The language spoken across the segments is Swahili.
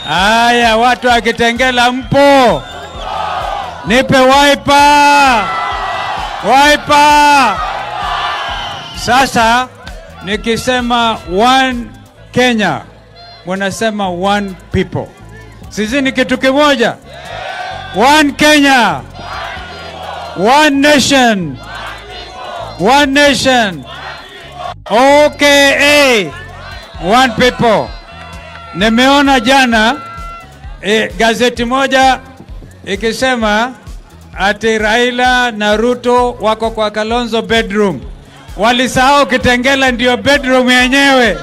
Haya, watu wa Kitengela mpo? Nipe waipa, waipa. Sasa nikisema one Kenya, munasema one people. Sisi ni kitu kimoja. One Kenya, one nation, one nation. OKA, one people. Nimeona jana e, gazeti moja ikisema ati Raila na Ruto wako kwa Kalonzo bedroom. Walisahau Kitengela ndio bedroom yenyewe.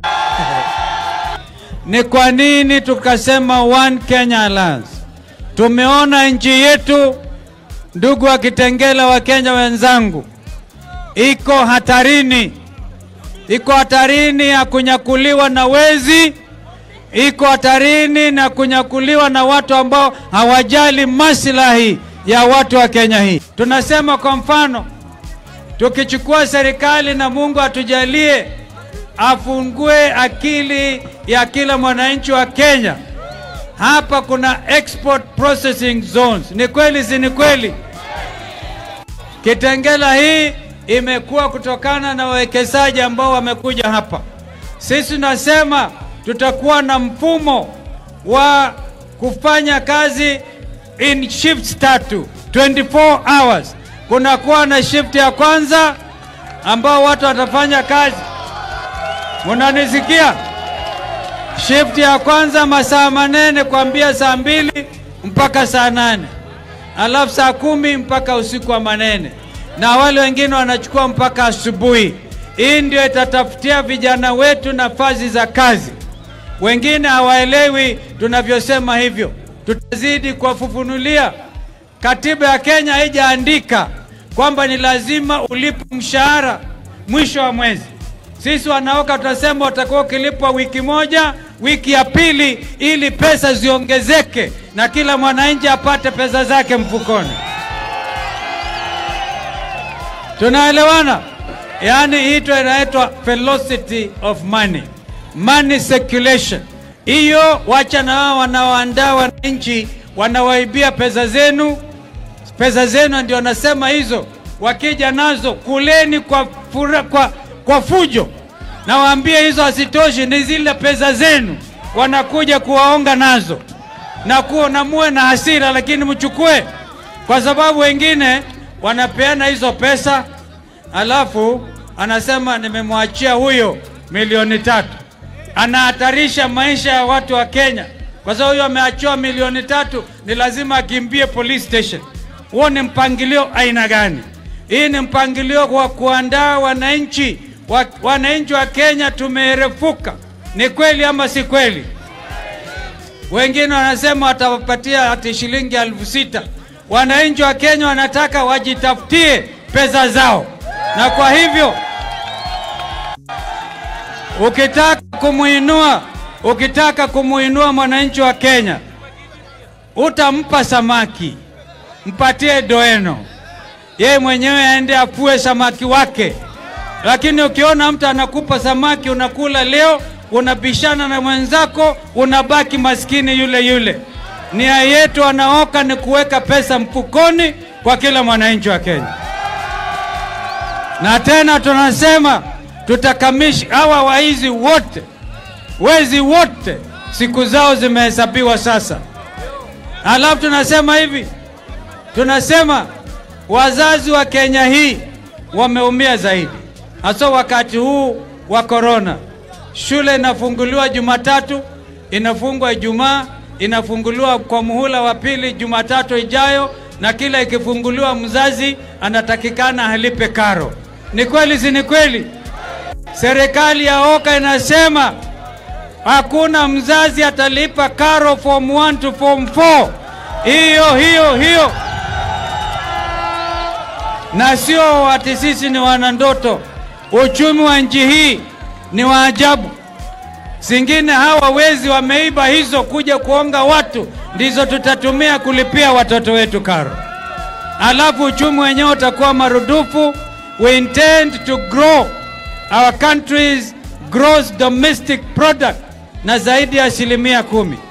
Ni kwa nini tukasema One Kenya Alliance? Tumeona nchi yetu, ndugu wa Kitengela, wa Kenya wenzangu, iko hatarini, iko hatarini ya kunyakuliwa na wezi, iko hatarini na kunyakuliwa na watu ambao hawajali maslahi ya watu wa Kenya hii. Tunasema kwa mfano, tukichukua serikali na Mungu atujalie afungue akili ya kila mwananchi wa Kenya. Hapa kuna export processing zones. Ni kweli, si ni kweli? Kitengela hii imekuwa kutokana na wawekezaji ambao wamekuja hapa. Sisi tunasema tutakuwa na mfumo wa kufanya kazi in shifts tatu 24 hours. Kunakuwa na shift ya kwanza ambao watu watafanya kazi, munanisikia? Shift ya kwanza masaa manene kuambia saa mbili mpaka saa nane alafu saa kumi mpaka usiku wa manene, na wale wengine wanachukua mpaka asubuhi. Hii ndio itatafutia vijana wetu nafasi za kazi. Wengine hawaelewi tunavyosema hivyo, tutazidi kuwafufunulia. Katiba ya Kenya haijaandika kwamba ni lazima ulipe mshahara mwisho wa mwezi. Sisi wanaoka tunasema utakuwa ukilipwa wiki moja, wiki ya pili, ili pesa ziongezeke na kila mwananchi apate pesa zake mfukoni. Tunaelewana? Yaani hii ndio inaitwa velocity of money, money circulation. Hiyo wacha na wao wanaoandaa wananchi wanawaibia pesa zenu, pesa zenu ndio nasema hizo, wakija nazo kuleni kwa, fura, kwa, kwa fujo. Nawaambie hizo hazitoshi, ni zile pesa zenu wanakuja kuwaonga nazo na kuwa na muwe na hasira, lakini mchukue, kwa sababu wengine wanapeana hizo pesa alafu anasema nimemwachia huyo milioni tatu. Anahatarisha maisha ya watu wa Kenya kwa sababu huyo ameachiwa milioni tatu, ni lazima akimbie police station. Huo ni mpangilio aina gani? Hii ni mpangilio wa kuandaa wananchi wa, wananchi wa Kenya tumeerefuka. Ni kweli ama si kweli? Wengine wanasema watawapatia hati shilingi elfu sita. Wananchi wa Kenya wanataka wajitafutie pesa zao, na kwa hivyo ukitaka kumuinua ukitaka kumuinua mwananchi wa Kenya, utampa samaki, mpatie doeno, yeye mwenyewe aende afue samaki wake. Lakini ukiona mtu anakupa samaki unakula leo, unabishana na mwenzako, unabaki maskini yule yule. Nia yetu wanaoka ni kuweka pesa mfukoni kwa kila mwananchi wa Kenya, na tena tunasema tutakamishi hawa waizi wote wezi wote siku zao zimehesabiwa sasa. Alafu tunasema hivi, tunasema wazazi wa Kenya hii wameumia zaidi, hasa wakati huu wa korona. Shule inafunguliwa Jumatatu, inafungwa Ijumaa, inafunguliwa kwa muhula wa pili Jumatatu ijayo, na kila ikifunguliwa mzazi anatakikana alipe karo. Ni kweli, si ni kweli? Serikali ya Oka inasema hakuna mzazi atalipa karo form 1 to form 4. Hiyo hiyo hiyo, na sio ati sisi ni wanandoto. Uchumi wa nchi hii ni wa ajabu. Zingine hawa wezi wameiba hizo kuja kuonga watu, ndizo tutatumia kulipia watoto wetu karo, alafu uchumi wenyewe utakuwa marudufu. We intend to grow our country's gross domestic product na zaidi ya asilimia kumi.